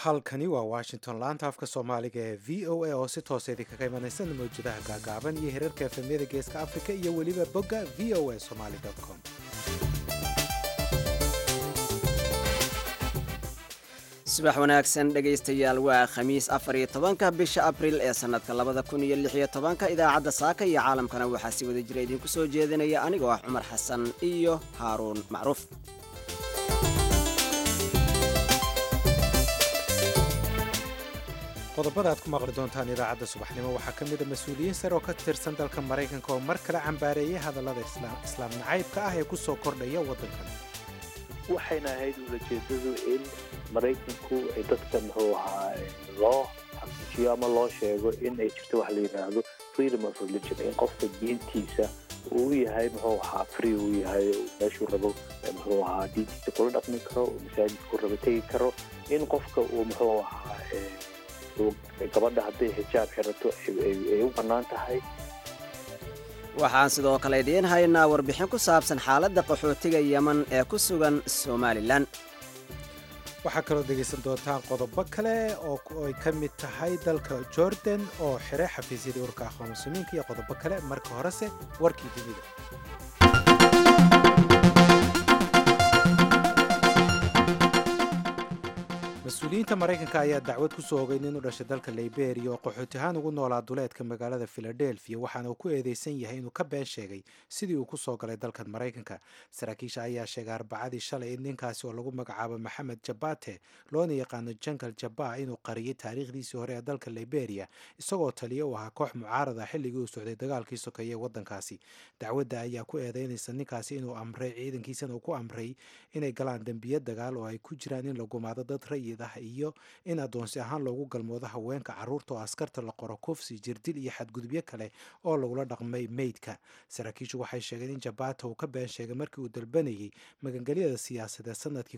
halkani waa washington laanta afka soomaaliga ee v o a oo si toosa idinkaga imanaysa mawjadaha gaagaaban iyo hirarka efemyada geeska afrika iyo weliba bogga v o a somaly com subax wanaagsan dhegaystayaal waa khamiis afar iyo tobanka bisha abril ee sannadka labada kun iyo lix iyo tobanka idaacadda saaka iyo caalamkana waxaa si wada jira idinku soo jeedinaya anigoo ah cumar xasan iyo haaruun macruuf qodobada aad ku maqli doontaan idaacadda subaxnimo waxaa ka mid a mas-uuliyiin sare oo ka tirsan dalka maraykanka oo mar kale cambaareeyay hadallada islaam nacaybka ah ee ku soo kordhaya waddankan waxayna ahayd ulajeedadu in maraykanku ay dadka muxuu ahaa loo xaqiijiyo ama loo sheego in ay jirto wax la yidhaahdo freedom of religion in qofka diintiisa uu yahay muxuu ahaa free uu yahay meeshuu rabo muxuu ahaa diintiisa kula dhaqmi karo uu masaajidku rabo tegi karo in qofka uu muxuu ahaa gabadha hadday xijaab xirato ay u bannaan tahay waxaan sidoo kale idiin haynaa warbixin ku saabsan xaaladda qaxootiga yeman ee ku sugan somalilan waxaa kaloo dhegaysan doontaan qodobo kale oo ay ka mid tahay dalka jordan oo xiray xafiisyadii urka aqoon muslimiinka iyo qodobo kale marka horese warkii dunida mas-uuliyiinta maraykanka ayaa dacwad ku soo ogay nin u dhashay dalka liberia oo qaxooti ahaan ugu noolaa duleedka magaalada philadelphia waxaana uu ku eedeysan yahay inuu ka been sheegay sidii uu ku soo galay dalkan maraykanka saraakiisha ayaa sheegay arbacadii shalay in ninkaasi oo lagu magacaabo maxamed jabate loona yaqaano jangal jaba inuu qariyay taariikhdiisii hore ee dalka liberia isagoo taliya u ahaa koox mucaarada xilligii uu socday dagaalkii sokeeye ee waddankaasi dacwadda ayaa ku eedeynaysa ninkaasi inuu amray ciidankiisana uu ku amray inay galaan dembiyo dagaal oo ay ku jiraan in la gumaado dad rayid ah iyo in addoonsi ahaan loogu galmoodo haweenka carruurta oo askarta la qoro kufsi jirdil iyo xadgudubyo kale oo lagula dhaqmay meydka saraakiishu waxay sheegeen in jabata uu ka been sheegay markii uu dalbanayay magangelyada siyaasadeed sanadkii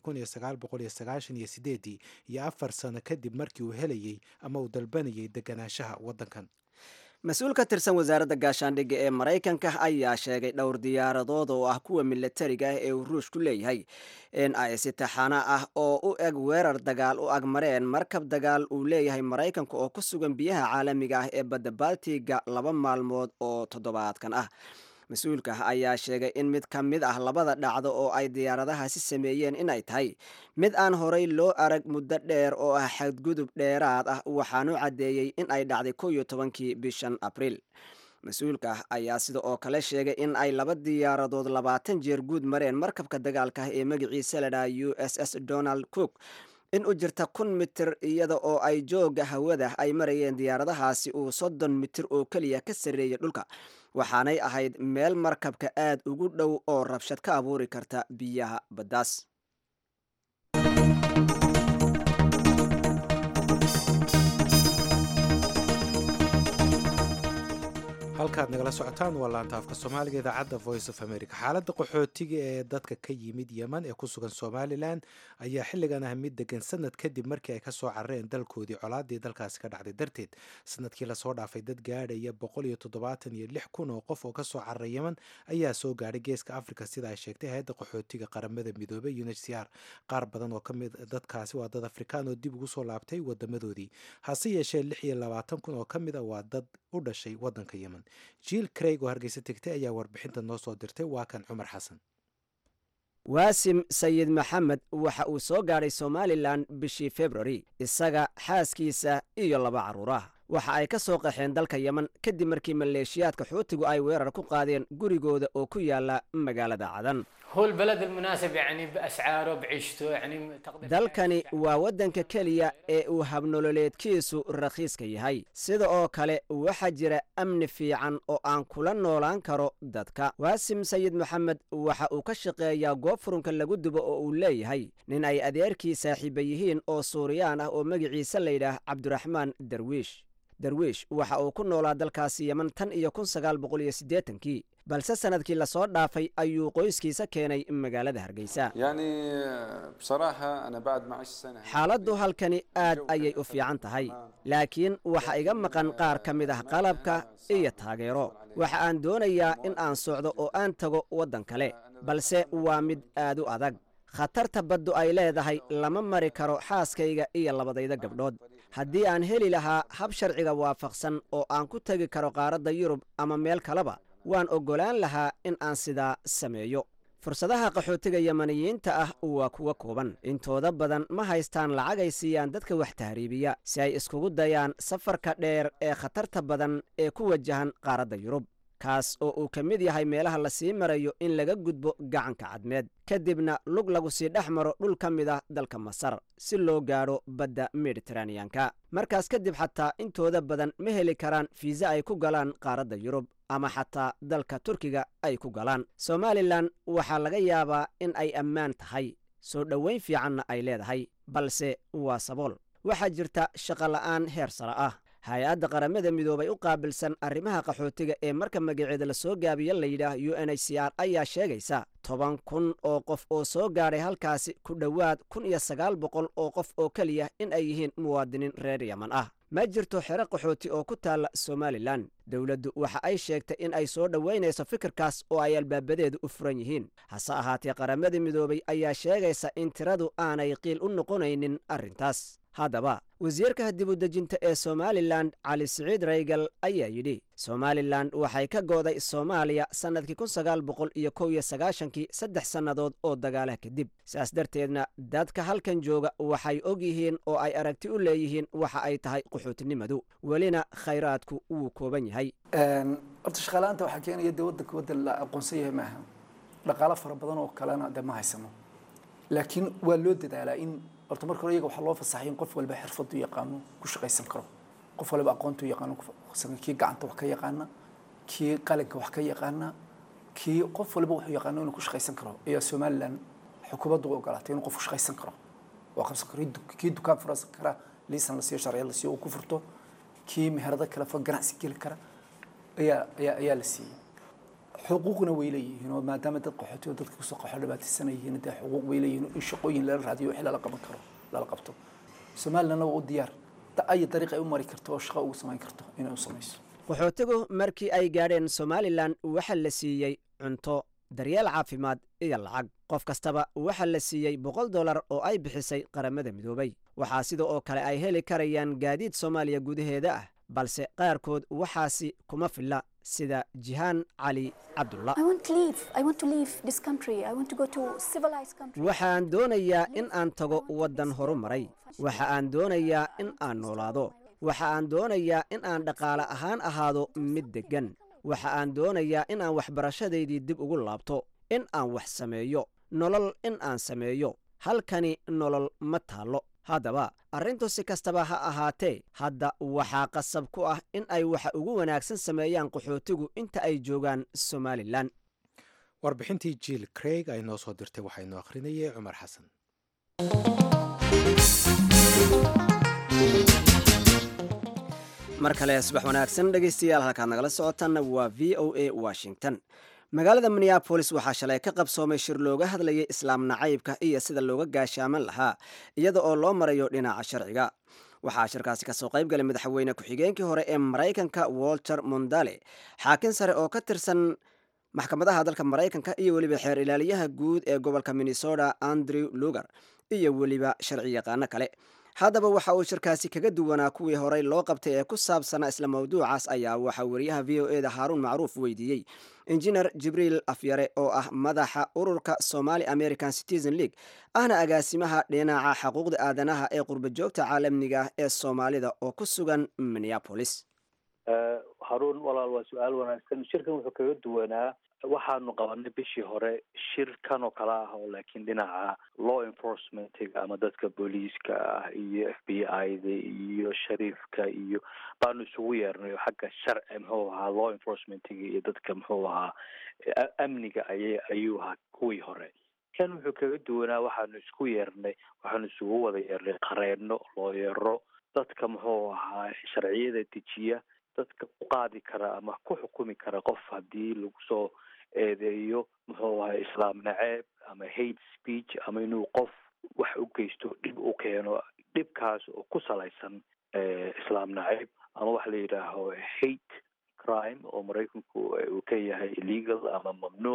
iyo afar sano kadib markii uu helayey ama uu dalbanayay deganaanshaha waddankan mas-uul ka tirsan wasaaradda gaashaandhigga ee maraykanka ayaa sheegay dhowr diyaaradood oo ah kuwa milatariga ah ee uu ruushku leeyahay in ay si taxana ah oo u eg weerar dagaal u agmareen markab dagaal uu leeyahay maraykanka oo ku sugan biyaha caalamiga ah ee badda baltiga laba maalmood oo toddobaadkan ah mas-uulka ayaa sheegay in mid ka mid ah labada dhacdo oo ay diyaaradahaasi sameeyeen inay tahay mid aan horay loo arag muddo dheer oo ah xadgudub dheeraad ah waxaanu caddeeyey in ay dhacday kow iyo tobankii bishan abriil mas-uulka ayaa sida oo kale sheegay in ay laba diyaaradood labaatan jeer guud mareen markabka dagaalka ah ee magaciisa la dhaha u s s donald cook in u jirta kun mitir iyada oo ay jooga hawada ay marayeen diyaaradahaasi uu soddon mitir oo keliya ka sarreeyay dhulka waxaanay ahayd meel markabka aad ugu dhow oo rabshad ka abuuri karta biyaha baddaas halkaad nagala socotaan waa laanta afka soomaaliga idaacadda voice of america xaaladda qaxootiga ee dadka ka yimid yeman ee ku sugan somalilan ayaa xilligan ah mid degan sanad kadib markii ay kasoo carareen dalkoodii colaadii dalkaasi ka dhacday darteed sanadkii lasoo dhaafay dad gaadhaya boqol iyo toddobaatan iyo lix kun oo qof oo kasoo cararay yeman ayaa soo gaadhay geeska africa sida ay sheegtay hay-adda qaxootiga qaramada midoobay unhcr qaar badan oo kamid dadkaasi waa dad afrikaan oo dib ugu soo laabtay wadamadoodii hase yeeshee lix iyo labaatan kun oo ka mid a waa dad u dhashay waddanka yeman jiil craig oo hargeysa tegtay ayaa warbixinta noo soo dirtay waa kan cumar xasan waasim sayid maxamed waxa uu soo gaadhay somalilan bishii februari isaga xaaskiisa iyo laba carruurah waxa ay ka soo qaxeen dalka yeman kadib markii maleeshiyaadka xuutigu ay weerar ku qaadeen gurigooda oo ku yaala magaalada cadan dalkani waa waddanka keliya ee uu habnololeedkiisu rakhiiska yahay sida oo kale waxaa jira amni fiican oo aan kula noolaan karo dadka waasim sayid maxamed waxa uu ka shaqeeyaa goob furunka lagu dubo oo uu leeyahay nin ay adeerkii saaxiiba yihiin oo suuriyaan ah oo magiciisa layidhaah cabdiraxmaan darwiish darwiish waxa uu ku noolaa dalkaasi yeman tan iyo kun sagaal boqol iyo siddeetankii balse sanadkii lasoo dhaafay ayuu qoyskiisa keenay magaalada hargeysa xaaladdu halkani aad ayay u fiican tahay laakiin waxa iga maqan qaar ka mid ah qalabka iyo taageero waxa aan doonayaa in aan socdo oo aan tago waddan kale balse waa mid aad u adag khatarta baddu ay leedahay lama mari karo xaaskayga iyo labadayda gabdhood haddii aan heli lahaa hab sharciga waafaqsan oo aan ku tegi karo qaaradda yurub ama meel kaleba waan oggolaan lahaa in aan sidaa sameeyo fursadaha qaxootiga yamaniyiinta ah waa kuwa kooban intooda badan ma haystaan lacag ay siiyaan dadka wax tahriibiya si ay iskugu dayaan safarka dheer ee khatarta badan ee ku wajahan qaaradda yurub kaas oo uu ka mid yahay meelaha lasii marayo in laga gudbo gacanka cadmeed kadibna lug lagu sii dhex maro dhul ka mid ah dalka masar si loo gaadho badda mediteraneyanka markaas kadib xataa intooda badan ma heli karaan fiisa ay ku galaan qaaradda yurub ama xataa dalka turkiga ay ku galaan somalilan waxaa laga yaabaa in ay ammaan tahay soo dhoweyn fiicanna ay leedahay balse waa sabool waxaa jirta shaqola'aan heer sare ah hay-adda qaramada midoobay u qaabilsan arrimaha qaxootiga ee marka magaceeda la soo gaabiya layidhaah u n h c r ayaa sheegaysa toban kun oo qof oo soo gaadhay halkaasi ku dhowaad kun iyo sagaal boqol oo qof oo keliya in ay yihiin muwaadiniin reer yaman ah ma jirto xero qaxooti oo ku taalla somalilan dowladdu waxa ay sheegtay in ay soo dhoweynayso fikirkaas oo ay albaabadeedu u furan yihiin hase ahaatee qaramadii midoobay ayaa sheegaysa in tiradu aanay qiil u noqonaynin arrintaas haddaba wasiirka dibudejinta ee somalilan cali siciid raygal ayaa yidhi somalilan waxay ka go'day soomaaliya sannadkii kun sagaal boqol iyo kow iyo sagaashankii saddex sannadood oo dagaalaha kadib saas darteedna dadka halkan jooga waxay og yihiin oo ay aragti u leeyihiin waxa ay tahay qaxootinimadu welina khayraadku wuu kooban yahay horta shaqaalaanta waxaa keenaya dee waddanka waddan la aqoonsan yahay maaha dhaqaalo fara badan oo kalena dee ma haysano laakiin waa loo dadaalaa in horta marka hore iyaga waxaa loo fasaxay in qof walba xirfadu yaqaano ku shaqaysan karo qof walba aqoontu yaqaano kii gacanta wax ka yaqaana kii qalinka wax ka yaqaana kii qof walba wuxuu yaqaano inuu ku shaqaysan karo ayaa somalilan xukuumaddu u ogolaatay inuu qofku shaqaysan karo oo qabsan karo kii dukaan furasan kara liisan la siiyo sharciya la siiyo uu ku furto kii meherado kale fa ganacsi geli kara ayaa ayaa ayaa la siiyey xuquuqna way leeyihiin oo maadaama dad qaxootiyo dadka kusoo qaxo dhibaataysan yihiin dee xuquuq way leeyihiin in shaqooyin lala raadiyo wixii lala qaban karo lala qabto somalilandna waa u diyaar ay dariiq ay u mari karto oo shaqo ugu samayn karto inay u samayso qaxootigu markii ay gaadheen somalilan waxa la siiyey cunto daryeel caafimaad iyo lacag qof kastaba waxa la siiyey boqol dollar oo ay bixisay qaramada midoobay waxaa sida oo kale ay heli karayaan gaadiid soomaaliya gudaheeda ah balse qaarkood waxaasi kuma filla sida jihaan cali cabdulla waxaan doonayaa in aan tago waddan horu maray waxa aan doonayaa in aan noolaado waxa aan doonayaa in aan dhaqaale ahaan ahaado mid deggan waxa aan doonayaa in aan waxbarashadaydii dib ugu laabto in aan wax sameeyo nolol in aan sameeyo halkani nolol ma taallo haddaba arrintu si kastaba ha ahaatee hadda waxaa qasab ku ah in ay waxa ugu wanaagsan sameeyaan qaxootigu inta ay joogaan somalilan warbixintii jiil craig ay noo soo dirtay waxaa inoo akhrinayay cumar xasan mar kale subax wanaagsan dhegaystayaal halkaad nagala socotanna waa v o a washington magaalada minneabolis waxaa shalay ka qabsoomay shir looga hadlayay islaam nacaybka iyo sida looga gaashaaman lahaa iyada oo loo marayo dhinaca sharciga waxaa shirkaasi kasoo qayb galay madaxweyne ku-xigeenkii hore ee maraykanka walter mondale xaakin sare oo ka tirsan maxkamadaha dalka maraykanka iyo weliba xeer ilaaliyaha guud ee gobolka minnesota andrew lugar iyo weliba sharci yaqaano kale haddaba waxa uu shirkaasi kaga duwanaa kuwii horey loo qabtay ee ku saabsanaa isla mawduucaas ayaa waxaa wariyaha v o eda haaruun macruuf weydiiyey injineer jibriil afyare oo ah madaxa ururka somali american citizen league ahna agaasimaha dhinaca xuquuqda aadanaha ee qurba joogta caalamiga ah ee soomaalida oo ku sugan minneapolis haruun walaal waa su-aal wanaagsan shirkan wuxuu kaga duwanaa waxaanu qabanay bishii hore shir kan oo kale ah oo laakiin dhinaca law enforcementiga ama dadka booliiska ah iyo f b i da iyo shariifka iyo baanu isugu yeernay oo xagga sharci muxuu ahaa law enforcementiga iyo dadka muxuu ahaa amniga ayay ayuu ahaa kuwii hore kan wuxuu kaga duwanaa waxaanu isku yeernay waxaanu isugu wada yeernay qareeno looyero dadka muxuu ahaa sharciyada dejiya dadka ku qaadi kara ama ku xukumi kara qof haddii lagu soo eedeeyo muxuu ahay islaam naceeb ama hate speech ama inuu qof wax u geysto dhib u keeno dhibkaas oo ku salaysan islaam naceeb ama waxa la yidhaaho hate crime oo maraykanku uu ka yahay illegal ama mamnuuc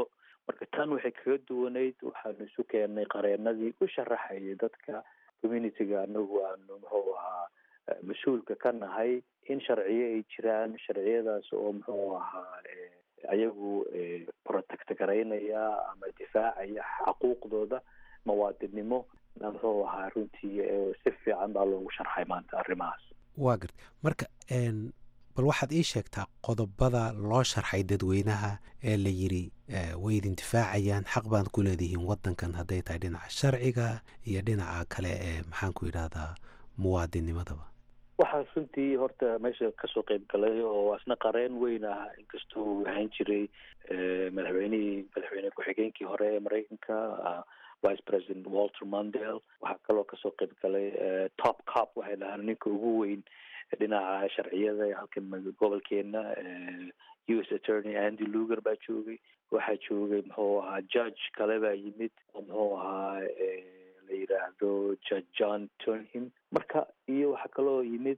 marka tan waxay kaga duwanayd waxaanu isu keennay qareenadii u sharaxayay dadka communityga anagu aanu muxuu ahaa mas-uulka ka nahay in sharciyo ay jiraan sharciyadaas oo muxuu ahaa ayagu protect garaynaya ama difaacaya xaquuqdooda muwaadinnimo muxuu ahaa runtii si fiican baa loogu sharxay maanta arrimahaas waa garta marka bal waxaad ii sheegtaa qodobada loo sharxay dadweynaha ee la yiri way idin difaacayaan xaq baan ku leedihiin waddankan hadday tahay dhinaca sharciga iyo dhinaca kale ee maxaan ku yidhahdaa muwaadinimadaba waxaa runtii horta meesha kasoo qeyb galay oo asna qareen weyn ah inkastoo uu ahaan jiray madaxweynihii madaxweyne ku-xigeenkii hore ee maraykanka vice president walter mondale waxaa kaloo kasoo qeyb galay top cop waxay dhahaan ninka ugu weyn dhinaca sharciyada halkan gobolkeena u s attorney andy luger baa joogay waxaa joogay muxuu ahaa judge kale baa yimid oo muxuu ahaa la yidhaahdo judge john turnham marka iyo waxaa kaloo yimid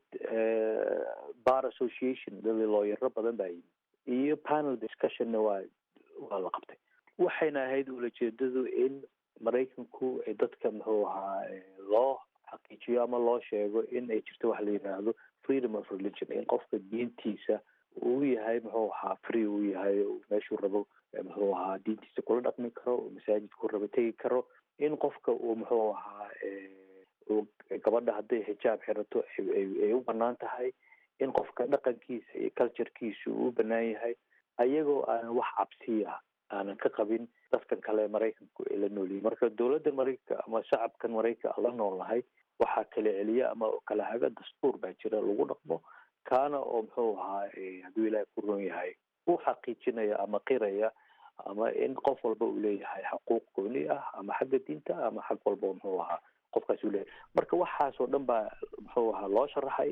bar association dali looyaro badan baa yimid iyo panel discussionna waa waa la qabtay waxayna ahayd ulajeedadu in maraykanku ay dadka muxuu ahaa loo xaqiijiyo ama loo sheego in ay jirto waxa la yidhaahdo freedom of religion in qofka diintiisa uu yahay muxuu ahaa free uu yahay meeshuu rabo muxuu ahaa diintiisa kula dhaqmi karo masaajidku rabo tegi karo in qofka uu muxuu ahaa gabadha hadday xijaab xirato ay u banaan tahay in qofka dhaqankiisa iyo culturekiisa uu u banaan yahay ayagoo aanan wax cabsiya aanan ka qabin dadkan kale maraykanku ay la noolyihin marka dowladda maraykanka ama shacabkan maraykanka la nool nahay waxaa kala celiya ama kala haga dastuur baa jira lagu dhaqmo kaana oo muxuu ahaa hadduu ilaahay ku ron yahay u xaqiijinaya ama qiraya ama in qof walba uu leeyahay xaquuq gooni ah ama xagga diinta ama xag walba muxuu ahaa qofkaas uu leeyahay marka waxaasoo dhan baa muxuu ahaa loo sharaxay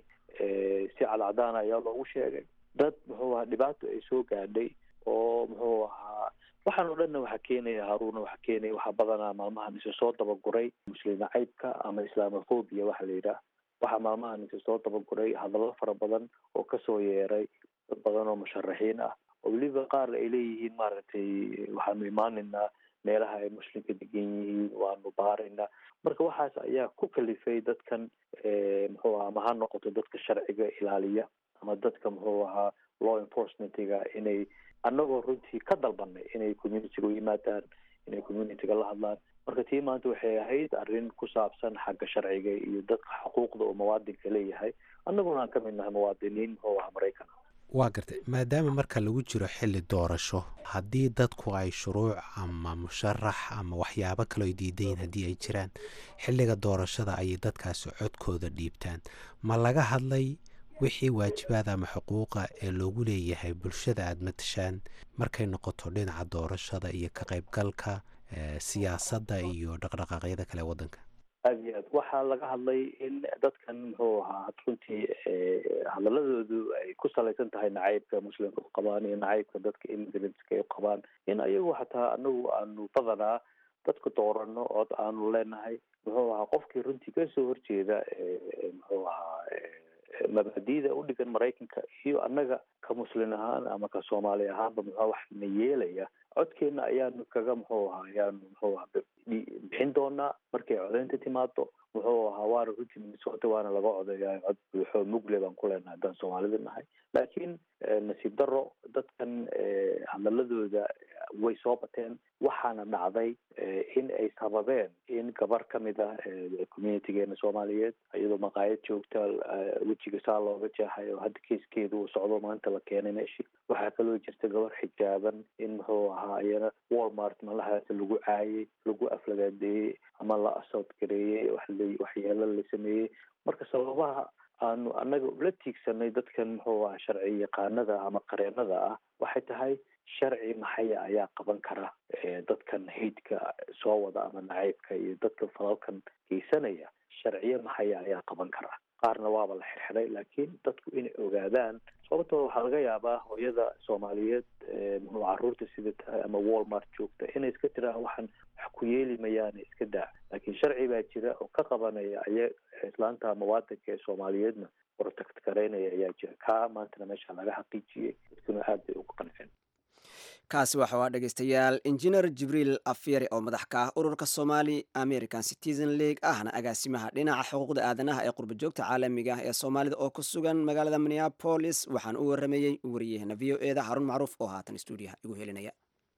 si cadcadaana ayaa loogu sheegay dad muxuu ahaa dhibaato ay soo gaadhay oo muxuu ahaa waxaan o dhanna waxaa keenaya haruuna waxaa keenaya waxaa badanaa maalmahan ise soo dabaguray muslim nacaybka ama islamophobia waxa la yidhaah waxaa maalmahan ise soo dabaguray hadallo fara badan oo kasoo yeeray dad badan oo musharaxiin ah oo weliba qaar ay leeyihiin maaragtay waxaanu imaanaynaa meelaha ay muslimka degan yihiin waanu baaraynaa marka waxaas ayaa ku kalifay dadkan muxuu ahaa ama ha noqoto dadka sharciga ilaaliya ama dadka muxuu ahaa law enforcementiga inay annagoo runtii ka dalbanay inay communityga u yimaadaan inay communityga la hadlaan marka tii maanta waxay ahayd arrin ku saabsan xagga sharciga iyo dadka xuquuqda uu muwaadinka leeyahay annaguna aan ka mid nahay muwaadiniin muxuu ahaa maraykan waa gartay maadaama marka lagu jiro xilli doorasho haddii dadku ay shuruuc ama musharax ama waxyaabo kaloo ay diidan yihin haddii ay jiraan xilliga doorashada ayay dadkaasi codkooda dhiibtaan ma laga hadlay wixii waajibaada ama xuquuqa ee loogu leeyahay bulshada aada matashaan markay noqoto dhinaca doorashada iyo ka qaybgalka siyaasadda iyo dhaqdhaqaaqyada kale waddanka aada iyo aad waxaa laga hadlay in dadkan muxuu ahaa runtii hadaladoodu ay ku salaysan tahay nacaybka muslimka u qabaan iyo nacaybka dadka immigrantska ay u qabaan in ayagu xataa anagu aanu badanaa dadka doorano oo aanu leenahay muxuu ahaa qofkii runtii kasoo horjeeda muxuu ahaa mabaadiida u dhigan maraykanka iyo annaga ka muslin ahaan ama ka soomaali ahaanba muxua wax na yeelaya codkeena ayaanu kaga muxuu ahaa ayaanu muxuu aha bixin doonaa markay codeynta timaado muxuu ahaa waana runtii minnesota waana laga codeeyaa cod buuxo mugle baan ku leenahay haddaan soomaalida nahay laakiin nasiib daro dadkan hadaladooda way soo bateen waxaana dhacday in ay sababeen in gabar ka mid ah communitygeena soomaaliyeed iyadoo maqaayad joogta wejiga saa looga jeexay oo hadda keiskeedu uu socdo maanta la keenay meeshii waxaa kaloo jirta gabar xijaaban in muxuu ahaa iyana walmart malahaas lagu caayay lagu aflagaadeeyey ama la asood gareeyey waxyeelo la sameeyey marka sababaha aanu annaga ula tiigsanay dadkan muxuu aha sharci yaqaanada ama qareenada ah waxay tahay sharci maxaya ayaa qaban kara dadkan haydka soo wada ama nacaybka iyo dadka falalkan geysanaya sharciyo maxaya ayaa qaban kara qaarna waaba la xirxiray laakiin dadku inay ogaadaan sababtoo waxaa laga yaabaa hooyada soomaaliyeed muxuu caruurta sida tahay ama walmart joogta inay iska tiraan waxaan wax ku yeeli mayaane iska daa laakiin sharci baa jira oo ka qabanaya aya islaanta muwaadanka ee soomaaliyeedna protect garaynaya ayaa jira kaa maantana meesha laga xaqiijiyey dadkuna aad bay uga qanceen kaasi waxa waa dhegaystayaal injineer jibriil afyeri oo madax ka ah ururka somali american citizen league ahna agaasimaha dhinaca xuquuqda aadanaha ee qurbajoogta caalamiga ah ee soomaalida oo ku sugan magaalada minneapolis waxaan u waramayey wariyahena v o e da xarun macruuf oo haatan stuudiyaha igu helinaya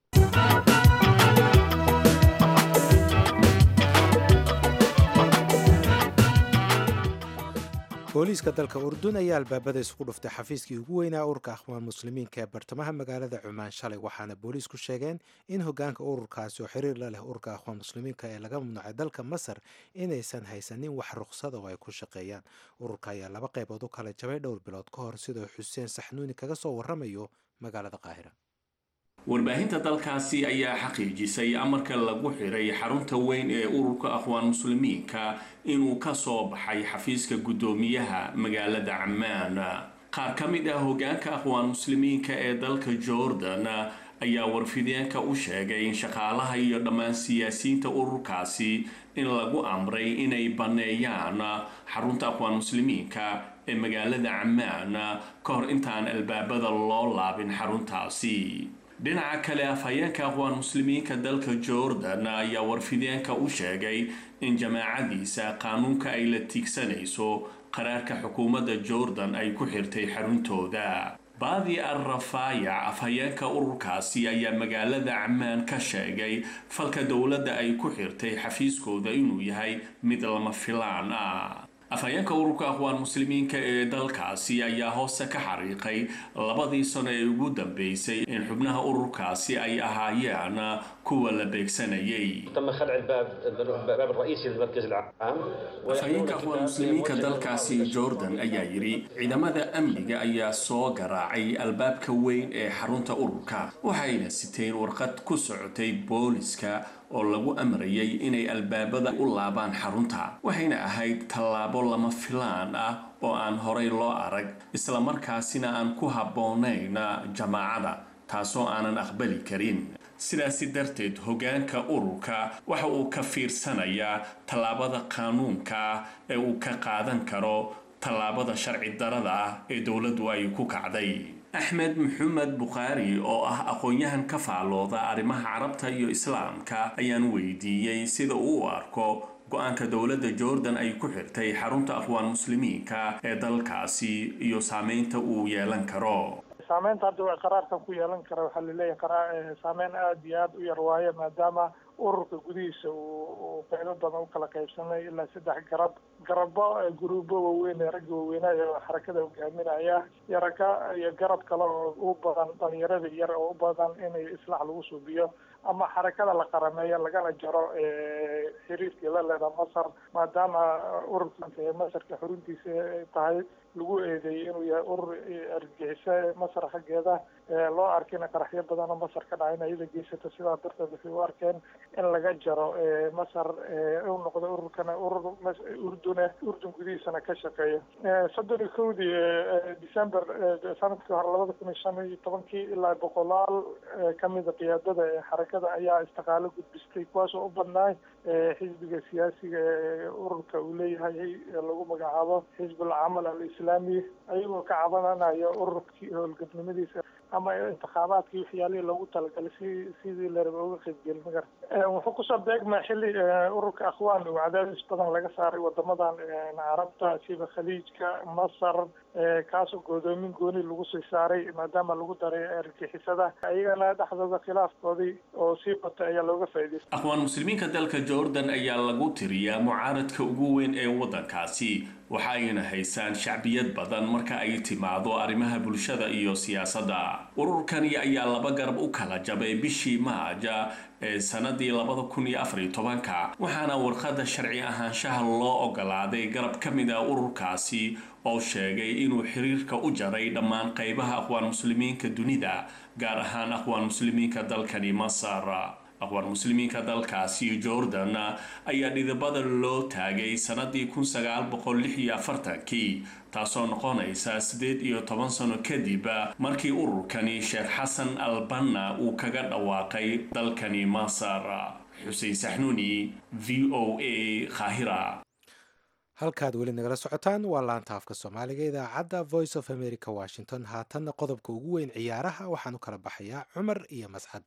booliiska dalka urdun ayaa albaabada isugu dhuftay xafiiskii ugu weynaa ururka akhwaan muslimiinka ee bartamaha magaalada cumaan shalay waxaana booliisku sheegeen in hogaanka ururkaasi oo xiriir la leh ururka akhwaan muslimiinka ee laga mamnuucay dalka masar inaysan haysanin wax ruqsada oo ay ku shaqeeyaan ururka ayaa laba qaybood u kala jabay dhowr bilood ka hor sidoo xuseen saxnuuni kaga soo waramayo magaalada qaahira warbaahinta dalkaasi ayaa xaqiijisay amarka lagu xiray xarunta weyn ee ururka akhwaan muslimiinka inuu ka soo baxay xafiiska guddoomiyaha magaalada cammaan qaar ka mid ah hogaanka akhwaan muslimiinka ee dalka jordan ayaa warfideenka u sheegay in shaqaalaha iyo dhammaan siyaasiyiinta ururkaasi in lagu amray inay banneeyaan xarunta akhwaan muslimiinka ee magaalada cammaan ka hor intaan albaabada loo laabin xaruntaasi dhinaca kale afhayeenka akhwaan muslimiinka dalka jordan ayaa warfideenka u sheegay in jamaacadiisa qaanuunka ay la tiigsanayso qaraarka xukuumadda jordan ay ku xirtay xaruntooda baadi al rafaayac afhayeenka ururkaasi ayaa magaalada cammaan ka sheegay falka dowladda ay ku xirtay xafiiskooda inuu yahay mid lama filaan ah afhayeenka ururka akhwaan muslimiinka ee dalkaasi ayaa hoose ka xariiqay labadii sano ee ugu dambeysay in xubnaha ururkaasi ay ahaayeen kuwa la beegsanayay afhayeenka akhwaan muslimiinka dalkaasi jordan ayaa yidhi ciidamada amniga ayaa soo garaacay albaabka weyn ee xarunta ururka waxayna siteen warqad ku socotay booliska oo lagu amrayay inay albaabada u laabaan xarunta waxayna ahayd tallaabo lama filaan ah oo aan horay loo arag islamarkaasina aan ku habboonayn jamaacada taasoo aanan aqbali karin sidaasi darteed hogaanka ururka waxa uu ka fiirsanayaa tallaabada qaanuunka ah ee uu ka qaadan karo tallaabada sharci darada ah ee dowladdu ay ku kacday axmed maxamed bukhaari oo ah aqoon-yahan ka faalooda arrimaha carabta iyo islaamka ayaan weydiiyey sida uu u arko go-aanka dowladda jordan ay ku xirtay xarunta akhwaan muslimiinka ee dalkaasi iyo saameynta uu yeelan karo saameynta hadda qaraarkan ku yeelan kara waxaa laleeyahay saameyn aada iyo aada u yar waaye maadaama ururka gudihiisa uu qaybo badan u kala qaybsamay ilaa saddex garab garabo guruubo waaweyn ee ragga waaweynaya oo xarakada hogaaminaya iyo ragga iyo garab kale oo u badan dhalinyarada yar oo u badan inay islaax lagu suubiyo ama xarakada la qarameeyo lagana jaro xiriirkii la leeda masar maadaama ururka masarka xuruntiisa tahay lagu eedeeyey inuu yahay urur argixisa masar xaggeeda loo arkina qaraxyo badan oo masar ka dhacay in iyada geysata sidaa darteed waxay u arkeen in laga jaro masar u noqdo ururkana urur urdune urdun gudihiisana ka shaqeeya soddon iyo kowdii december sanadkii hore labada kun iyo shan iyo tobankii ilaa boqolaal kamida qiyaadada ee xarakada ayaa istiqaalo gudbistay kuwaasoo u badnaay xisbiga siyaasiga ee ururka uu leeyahay lagu magacaabo xisbul camal alislaami ayagoo ka cabananayo ururkii howlgabnimadiisa ama intikhaabaadkii waxyaalihii loogu talagalay si sidii la raba uga qaybgeli magar wuxuu kusoo beegmaa xilli ururka akhwaan uu cadaadis badan laga saaray wadamadan carabta sida khaliijka masar kaasoo goodoomin gooni lagu sii saaray maadaama lagu daray argixisada ayagana dhexdooda khilaafkoodii oo sii batay ayaa looga faa'idaystay akhwaan muslimiinka dalka jordan ayaa lagu tiriyaa mucaaradka ugu weyn ee waddankaasi waxa ayna haysaan shacbiyad badan marka ay timaado arrimaha bulshada iyo siyaasadda ururkani ayaa laba garab u kala jabay bishii maaja ee sanadii labada kun iyo afar iyo tobanka waxaana warqadda sharci ahaanshaha loo ogolaaday garab ka mid ah ururkaasi oo sheegay inuu xiriirka u jaray dhammaan qaybaha aqwaan muslimiinka dunida gaar ahaan aqwaan muslimiinka dalkani masar aqwaan muslimiinka dalkaasi jordan ayaa dhidibada loo taagay sanadii kun sagaal boqol lix iyo afartankii taasoo noqonaysa siddeed iyo toban sano kadib markii ururkani sheekh xasan albanna uu kaga dhawaaqay dalkani masar xuseen saxnuuni v o a khahira halkaad weli nagala socotaan waa laanta afka soomaaliga idaacadda voice of america washington haatanna qodobka ugu weyn ciyaaraha waxaan u kala baxayaa cumar iyo mascade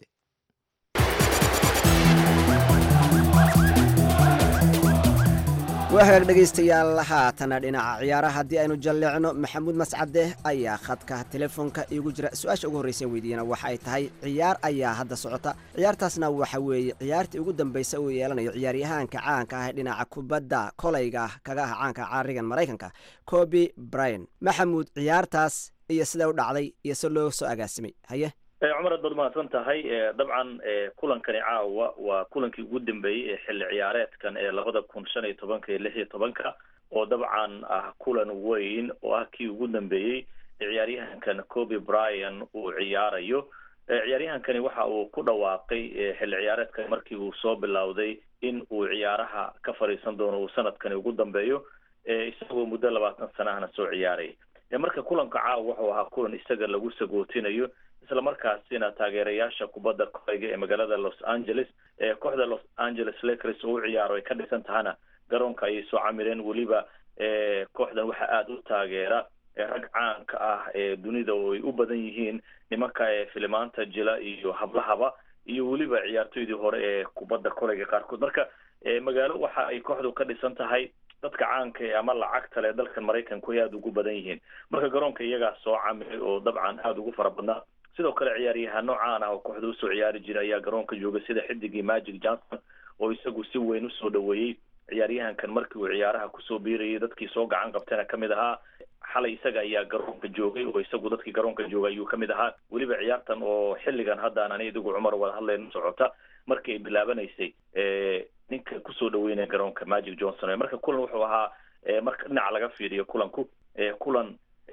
wahagaag dhegaystayaal haatana dhinaca ciyaaraha haddii aynu jalleecno maxamuud mascade ayaa khadka telefoonka iigu jira su-aasha ugu horreysa weydiiyana waxa ay tahay ciyaar ayaa hadda socota ciyaartaasna waxa weeye ciyaartii ugu dambaysa uu yeelanayo ciyaaryahaanka caanka ah ee dhinaca kubadda kolayga kaga ah caanka caarigan maraykanka coby bryan maxamuud ciyaartaas iyo sida u dhacday iyo si loo soo agaasimay haye cumar aad baad mahadsan tahay dabcan kulankani caawa waa kulankii ugu dambeeyey ee xilli ciyaareedkan ee labada kun shan iyo tobanka iyo lix iyo tobanka oo dabcan ah kulan weyn oo ah kii ugu dambeeyey ciyaaryahankan coby bryan uu ciyaarayo ciyaaryahankani waxa uu ku dhawaaqay xilli ciyaareedkan markii uu soo bilowday in uu ciyaaraha ka fadhiisan doono uu sanadkani ugu dambeeyo isagoo muddo labaatan sanahana soo ciyaaraya marka kulanka caawa wuxuu ahaa kulan isaga lagu sagootinayo isla markaasina taageerayaasha kubadda kolayga ee magaalada los angeles ee kooxda los angeles lakers oo u ciyaaro ay ka dhisan tahana garoonka ayay soo camireen weliba kooxdan waxaa aada u taageera rag caanka ah ee dunida oo ay u badan yihiin nimanka ee filimaanta jila iyo hablahaba iyo weliba ciyaartoydii hore ee kubadda kolayga qaarkood marka magaalo waxa ay kooxdu ka dhisan tahay dadka caanka ee ama lacagta le dalkan maraykanku ay aada ugu badan yihiin marka garoonka iyagaa soo camiray oo dabcan aada ugu fara badnaa sidoo kale ciyaaryahaano caan ah oo kooxda usoo ciyaari jiray ayaa garoonka jooga sida xidigii magic johnson oo isagu si weyn usoo dhaweeyey ciyaaryahankan markii uu ciyaaraha kusoo biirayay dadkii soo gacan qabtayna kamid ahaa xalay isaga ayaa garoonka joogay oo isagu dadkii garoonka joogay ayuu kamid ahaa weliba ciyaartan oo xilligan haddaan ani idigu cumar wada hadlayno socota markii ay bilaabanaysay ninka kusoo dhaweynaya garoonka magic johnson marka kulan wuxuu ahaa marka dhinaca laga fiiriyo kulanku kulan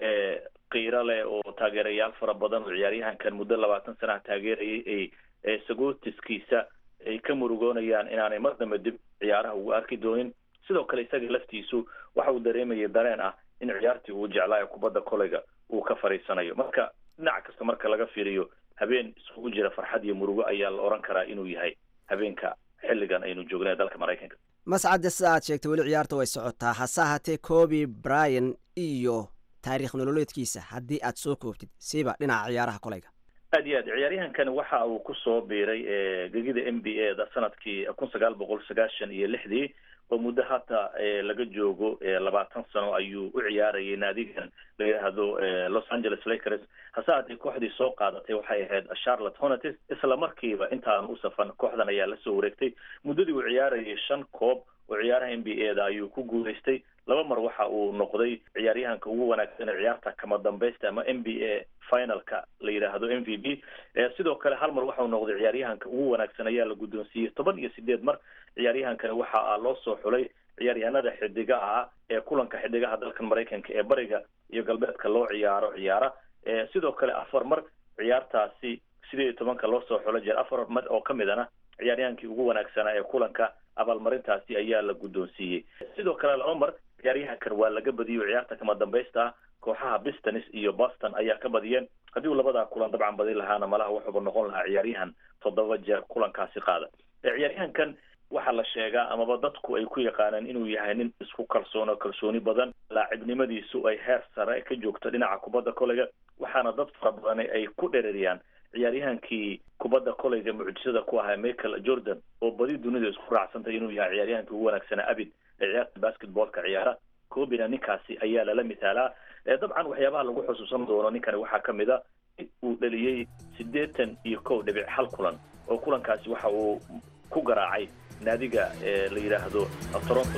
qiiro leh oo taageerayaal fara badan oo ciyaaryahankan muddo labaatan sanaha taageerayay ay sagootiskiisa ay ka murugoonayaan inaanay mar dambe dib ciyaaraha ugu arki doonin sidoo kale isaga laftiisu waxa uu dareemayay dareen ah in ciyaartii uu jeclaayo kubadda kolayga uu ka fadhiisanayo marka dhinac kasta marka laga fiiriyo habeen isugu jira farxad iyo murugo ayaa la oran karaa inuu yahay habeenka xilligan aynu joognay dalka maraykanka mascade sida aad sheegtay weli ciyaarta way socotaa hase ahaatee coby bryan iyo taarikh nololeedkiisa haddii aad soo koobtid siiba dhinaca ciyaaraha kolayga aad iyo aad ciyaaryahankan waxa uu kusoo biiray gegida m b a da sanadkii kun sagaal boqol sagaashan iyo lixdii oo muddo hata laga joogo labaatan sano ayuu u ciyaarayay naadigan la yidhaahdo los angeles lakers hase haatee kooxdii soo qaadatay waxay ahayd charlotte hornets isla markiiba intaan u safan kooxdan ayaa lasoo wareegtay muddadii uu ciyaarayay shan koob oo ciyaaraha m b a da ayuu ku guulaystay laba mar waxa uu noqday ciyaaryahanka ugu wanaagsan ee ciyaarta kama dambaysta ama m b a finalka la yidhaahdo m v b sidoo kale hal mar waxauu noqday ciyaaryahanka ugu wanaagsan ayaa la guddoonsiiyey toban iyo sideed mar ciyaaryahankani waxa loo soo xulay ciyaaryahanada xidigaha ah ee kulanka xidigaha dalkan maraykanka ee bariga iyo galbeedka loo ciyaaro ciyaara sidoo kale afar mar ciyaartaasi sideed iyo tobanka loo soo xulay jeer afar mar oo ka midana ciyaaryahankii ugu wanaagsanaa ee kulanka abaalmarintaasi ayaa la guddoonsiiyey sidoo kale laba mar ciyaaryahankan waa laga badiyo ciyaarta kama dambaysta ah kooxaha bistonis iyo boston ayaa ka badiyeen haddii uu labadaa kulan dabcan badin lahaana malaha wuxuuba noqon lahaa ciyaaryahan toddoba jeer kulankaasi qaada ciyaaryahankan waxaa la sheegaa amaba dadku ay ku yaqaanaan inuu yahay nin isku kalsoono kalsooni badan laacibnimadiisu ay heer sare ka joogto dhinaca kubadda kolayga waxaana dad fara badan ay ku dhereriyaan ciyaaryahankii kubadda kolayga mucjisada ku ahaa michael jordan oo badi dunida isku raacsantay inuu yahay ciyaaryahankii ugu wanaagsanaa abid ee ciyaarta basketballka ciyaara cobina ninkaasi ayaa lala misaalaa dabcan waxyaabaha lagu xusuusan doono ninkani waxaa ka mid a in uu dhaliyey siddeetan iyo kow dhibic hal kulan oo kulankaasi waxa uu ku garaacay naadiga la yidhaahdo toronto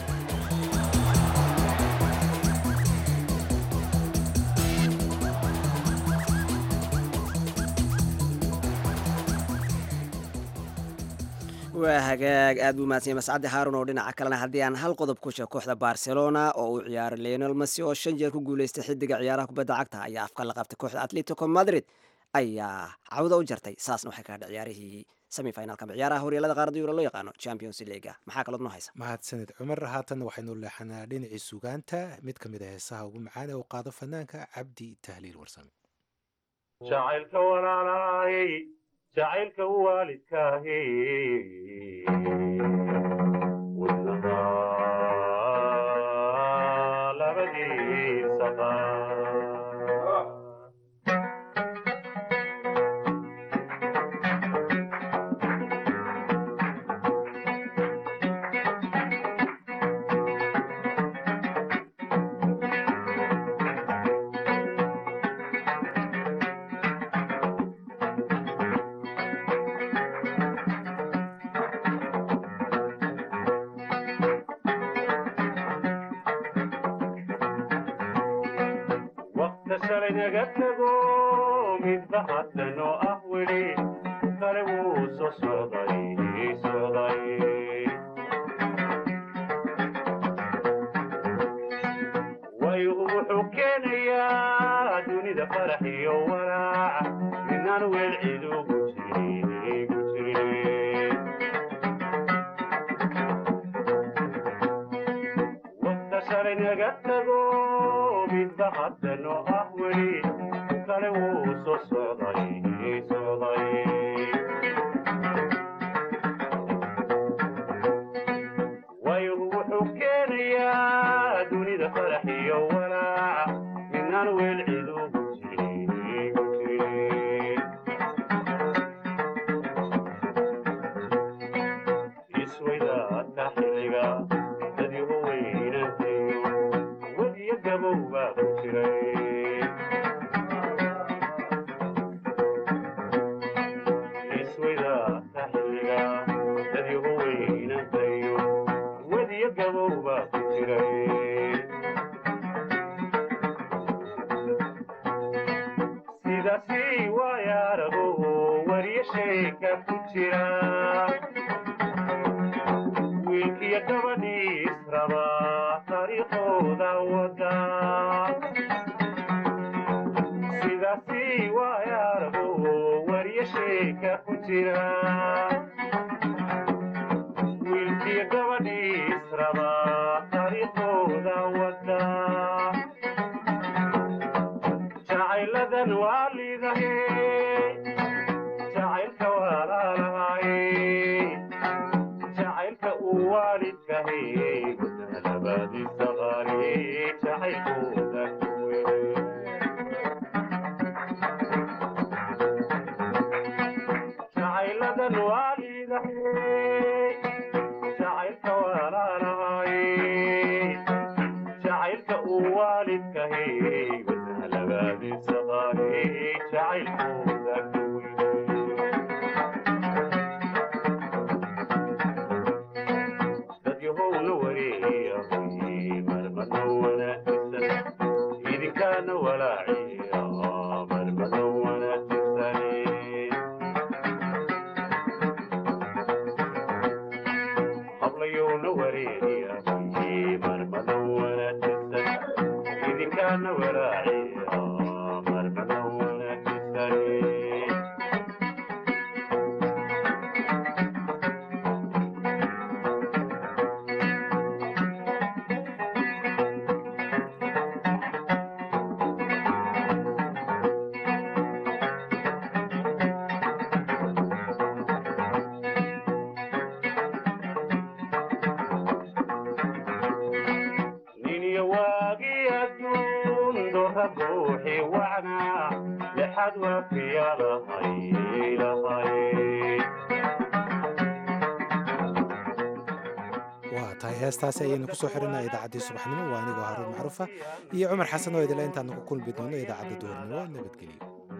waa hagaag aad buu mahadsanya mascade haarun oo dhinaca kalena haddii aan hal qodob ku sheeg kooxda barcelona oo uu ciyaaray leonel messi oo shan jeer ku guuleystay xidiga ciyaaraha kubadda cagta ayaa afka la qabtay kooxda atletico madrid ayaa cawda u jartay saasna waxay ka hadhay ciyaarihii semifinalka ama ciyaaraha horyaalada qaarada yuro loo yaqaano champions leaga maxaa kalood noo haysa mahadsanid cumar haatanna waxaynu leexanaa dhinacii sugaanta mid ka mid a heesaha ugu macaan ee uu qaado fanaanka cabdi tahliil warsame jacaylka walaalaayey jacaylka waalidkaahi wadnaha shalay naga tago midba haddanoo ah weli kale wuu soo socday socday waygu wuxuu keenayaa dunida farax iyo walaac midnaan weel cid ugu jirin ugu jirin waqta shalay naga tago midba haddanoo ah weli kale wuu soo socday socday waygu wuxuu keenayaa dunida farax iyo walaac midnaan weel cid ugu jirin ugu jirin isweydaadka xilliga dadyaho weynantayo wadiyo gabow baa ku jiray isweydaadka xilliga dadyaho weynantayo wadiyo gabow baa ku jiray sidaasi waayaarago wariyo sheeka ku jira wiilkiyo gabadhii israba taariikhooda wada sidaasi waayaarago wariyo sheeka ku jira wiilkiyo gabadhii israba taariikhooda wada jacayladan waa liidahe jacaylka walaalahay jacaylka uu waalidkahay gudalabaadiisa qaali jacaylkooda kuwey jacayladan waa liidahay jacaylka walaalahay jacaylka uu waalidkahay gudalabaadiisa qaali jacaylkooda kuwey dadyahowna wareeyay marmada wanaagsan idinkaana walaaciya marmada wanaagsan hablayowna wareeyay marmada wanaagsan idinkaana walaaciya marmada wanaagsan niniyo waagii adduun doorra buuxi wacnaa lexad waafiya lahay lahay waa tahay heestaasi ayaynu kusoo xirinaa idaacaddii subaxnimo waa anigoo haruun macruufa iyo cumar xasan oo idila intaanu ku kulmi doono idaacadda duhurnimo nabadgelyo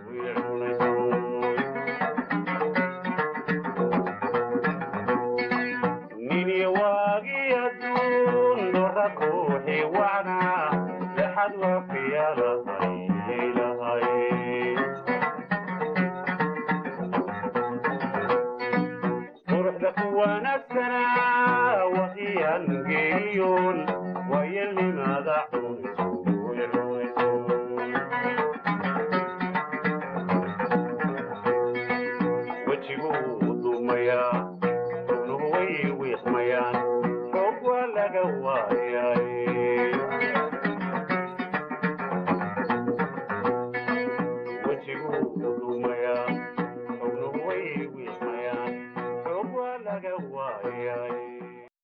niniyo waagii adduun doorra buuxi wacnaa lexad waafiya lahay lahay quruxda ku wanaagsanaa waqiyan geeriyoon